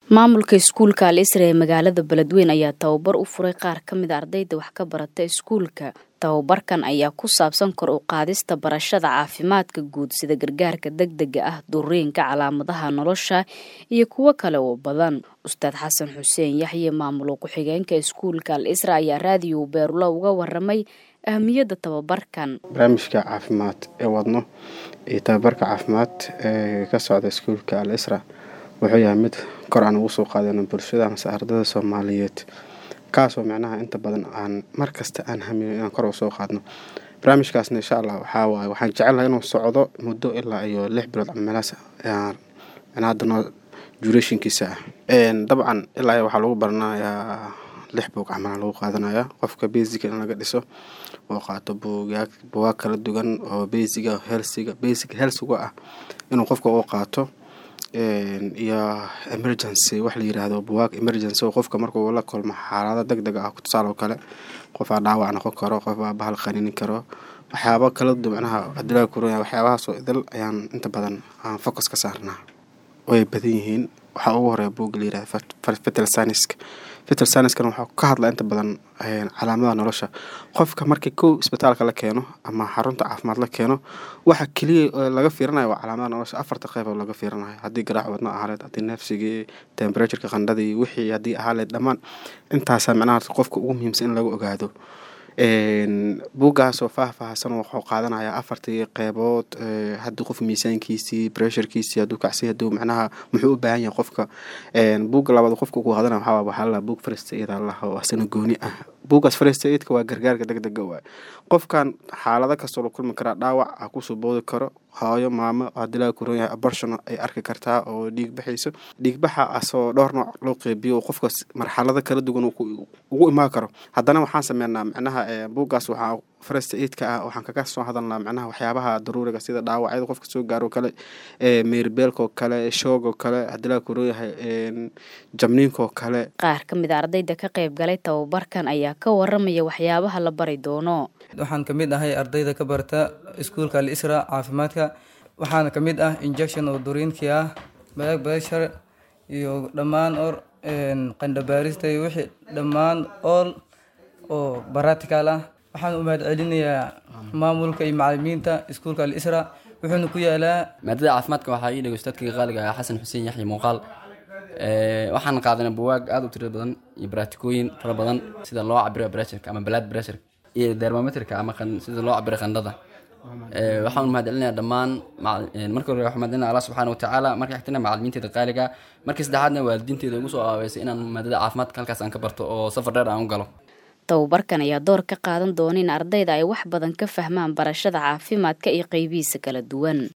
maamulka iskuulka al isra ee magaalada beledweyn ayaa tababar u furay qaar ka mid a ardayda wax ka barata iskuulka tababarkan ayaa ku saabsan kor u qaadista barashada caafimaadka guud sida gargaarka degdega ah duriinka calaamadaha nolosha iyo kuwo kale oo badan ustaad xasan xuseen yaxye maamulo ku-xigeenka iskuulka al isra ayaa raadiyo beerulo uga waramay ahmiyadda tababarkan barnaamijka caafimaad ee wadno iyo tababarka caafimaad ee ka socda iskuulka al isra wuxuu yahay mid kor aan ugu soo qaadano bulshada amase ardada soomaaliyeed kaasoo micnaha inta badan aan mar kasta aan hamino inaan kor u soo qaadno barnaamijkaasna insha allah waxaa waaye waxaan jecelnahay inuu socdo muddo ilaa iyo lix bilood camelaas micnaha hadanoo durationkiisa ah dabcan ilaa iyo waxaa lagu baranayaa lix buug camala lagu qaadanaya qofka basica in laga dhiso oo qaato buugaag buugaag kala duwan oo basiga helsiga basic helsiga ah inuu qofka u qaato iyo emergency wax la yiraahdo buwaag emergency oo qofka markuu la kulmo xaalado deg deg ah tusaale oo kale qofaa dhaawac noqon karo qofaa bahal qaninin karo waxyaaba kala duwan micnaha adilaa kuroya waxyaabahaasoo idil ayaan inta badan aan focus ka saarnaa way badan yihiin waxaa ugu horeeya buugga la yirahdo fetal saniska fetal saniskana waxaa ka hadlaa inta badan calaamadaha nolosha qofka markii kow isbitaalka la keeno ama xarunta caafimaad la keeno waxa keliya laga fiirinayo waa calaamadaha nolosha afarta qeyb oo laga fiirinayo haddii garaac wadno ahaaleed haddii neefsigii temperatureka qandhadii wixii haddii ahaaleed dhammaan intaasaa micnaha qofka ugu muhiimsan in laga ogaado buuggaasoo faahfaahsan wuxuu qaadanayaa afartii qeybood haddii qof miisaankiisii bressurkiisii hadduu kacsay hadduu macnaha muxuu u baahan yahay qofka buugga labaad qofka ku qaadanaya waxaa waxaa la buug first aid allah oo asana gooni ah buuggaas first aidka waa gargaarka deg dega waay qofkan xaalado kastoo la kulmi karaa dhaawac ha kusoo boodi karo hooyo maamo haddii laga koran yahay abortion ay arki kartaa oo dhiig baxayso dhiigbaxa asoo dhowr nooc loo qeybiyo oo qofkaas marxalado kala duwan ugu imaan karo haddana waxaan sameynaa micnaha buuggaas waxaa first aidka ah waxaan kaga soo hadalnaa micnaha waxyaabaha daruuriga sida dhaawacyada qofka soo gaaro kale meerbeelkoo kale shoogoo kale haddii laga koran yahay jabniinkoo kale qaar ka mid a ardayda ka qayb galay tababarkan ayaa ka waramaya waxyaabaha la bari doono waxaan ka mid ahay ardayda ka barta iskuulka al isra caafimaadka waxaana ka mid ah injection oo duriinkii ah balag beshar iyo dhammaan or qandhabaarista iyo wixii dhammaan ool oo baratical ah waxaan u mahad celinayaa maamulka iyo macalimiinta iskuulka al isra wuxuuna ku yaalaa maadada caafimaadka waxaa ii dhegay ustaadkayga qaaliga ah xasan xuseen yaxya muuqaal waxaan qaadanay buwaag aada u tiro badan iyo baraatikooyin fara badan sida loo cabiro bressurka ama blood pressurka iyo dermometrka ama sida loo cabiro qandhada waxaan mahad celinayaa dhammaan marka hore waxaan mahad celinaya allah subxaana watacaala marka xigtana macalimiinteeda qaaliga markii saddexaadna waalidiinteeda ugu soo aaweysay inaan maadada caafimaadka halkaas aan ka barto oo safar dheer aan u galo tababarkan ayaa door ka qaadan doona in ardayda ay wax badan ka fahmaan barashada caafimaadka iyo qeybihiisa kala duwan